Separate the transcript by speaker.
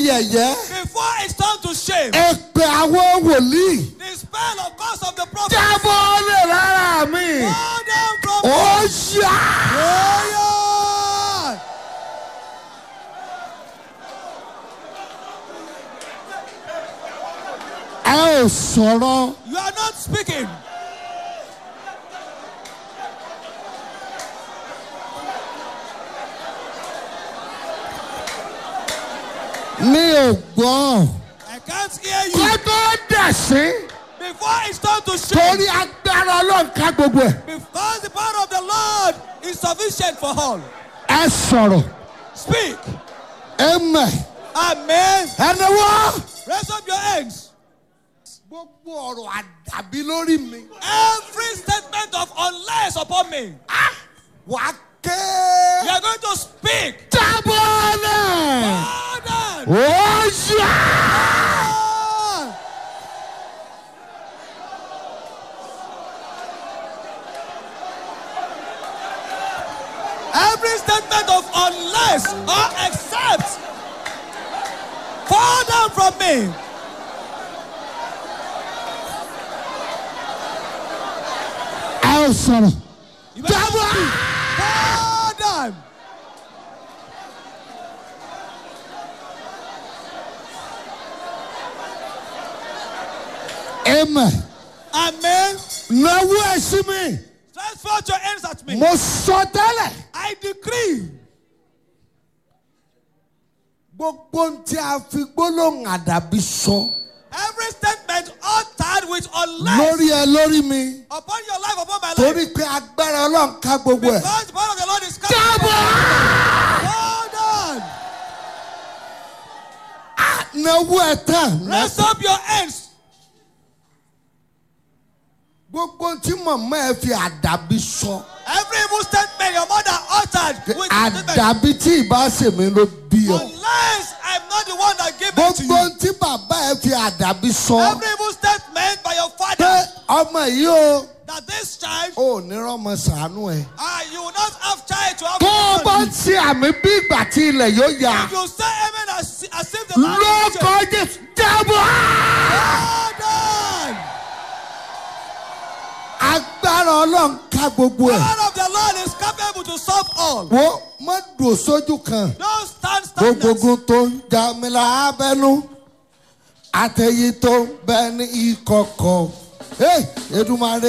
Speaker 1: yẹ̀yẹ́
Speaker 2: before it's turned to shame.
Speaker 1: èpè àwọn wòlíì
Speaker 2: The spell of curse of the prophet.
Speaker 1: jábọ́ lè rárá mi
Speaker 2: Fall down from
Speaker 1: ó yá.
Speaker 2: Prayer.
Speaker 1: ẹ ò sọ̀rọ̀
Speaker 2: You are not speaking.
Speaker 1: mi ò gbọ́
Speaker 2: I can't hear
Speaker 1: kó
Speaker 2: you.
Speaker 1: tó dẹ̀ sí
Speaker 2: Before it's turned to shame.
Speaker 1: torí agbára ọlọ́run ká gbogbo ẹ̀
Speaker 2: Because the power of the Lord is sufficient for all.
Speaker 1: ẹ sọ̀rọ̀
Speaker 2: Speak.
Speaker 1: ẹ mẹ̀
Speaker 2: Amen.
Speaker 1: ẹni wọ́.
Speaker 2: Raise up your hands.
Speaker 1: gbogbo ọ̀rọ̀ àdàbí lórí mi
Speaker 2: Every statement of unless upon me.
Speaker 1: wà á ké
Speaker 2: You are going to speak.
Speaker 1: jábọ́ náà
Speaker 2: Pardon.
Speaker 1: ó yá.
Speaker 2: Every statement of unless or except fall down from me.
Speaker 1: ẹ ò sọ̀rọ̀
Speaker 2: You better
Speaker 1: jábọ́.
Speaker 2: speak. Fall down.
Speaker 1: ẹ mẹ̀
Speaker 2: Amen.
Speaker 1: náwó ẹ̀ sí mi
Speaker 2: Stretch forth your hands at me.
Speaker 1: mo sọ tẹ́lẹ̀.
Speaker 2: I decree
Speaker 1: gbogbo ohun tí a fi gbólóhùn àdàbí sọ
Speaker 2: every statement uttered with unless
Speaker 1: lórí ẹ lórí mi
Speaker 2: upon your life, upon my life.
Speaker 1: torí pé agbára ọlọ́run ká gbogbo ẹ̀.
Speaker 2: Because the power of the Lord is coming.
Speaker 1: jábọ́.
Speaker 2: Hold on.
Speaker 1: náwó ẹ̀ tán.
Speaker 2: Raise up your hands.
Speaker 1: gbogbo ohun tí màmá ẹ fi àdàbí sọ.
Speaker 2: Every evil statement your mother uttered with statement.
Speaker 1: àdàbí tí ìbá ṣèmi ló bí ọ.
Speaker 2: Unless I'm not the one that gave it to
Speaker 1: gbogbo
Speaker 2: you.
Speaker 1: ohun tí bàbá ẹ fi àdàbí sọ.
Speaker 2: Every evil statement by your
Speaker 1: pé
Speaker 2: father
Speaker 1: ọmọ yìí o
Speaker 2: that this child,
Speaker 1: ò ní rọmọ sànú ẹ.
Speaker 2: ah, you will not have child to have.
Speaker 1: tó o
Speaker 2: children.
Speaker 1: bá ń ṣe àmì bí ìgbà tí ilẹ̀ yóò yá.
Speaker 2: If you say amen as, as if the Lord is
Speaker 1: lóko jésù jábọ́.
Speaker 2: Hold on.
Speaker 1: agbára ọlọ́run ká gbogbo ẹ̀.
Speaker 2: God of the Lord is capable to solve all.
Speaker 1: wo má dùn sójú kan.
Speaker 2: Don't stand stagnant.
Speaker 1: gbogbogun tó ń jà mí lábẹ́nú àtẹ̀yí tó ń bẹ ní ìkọ̀kọ̀. Hey, Èdùmàrè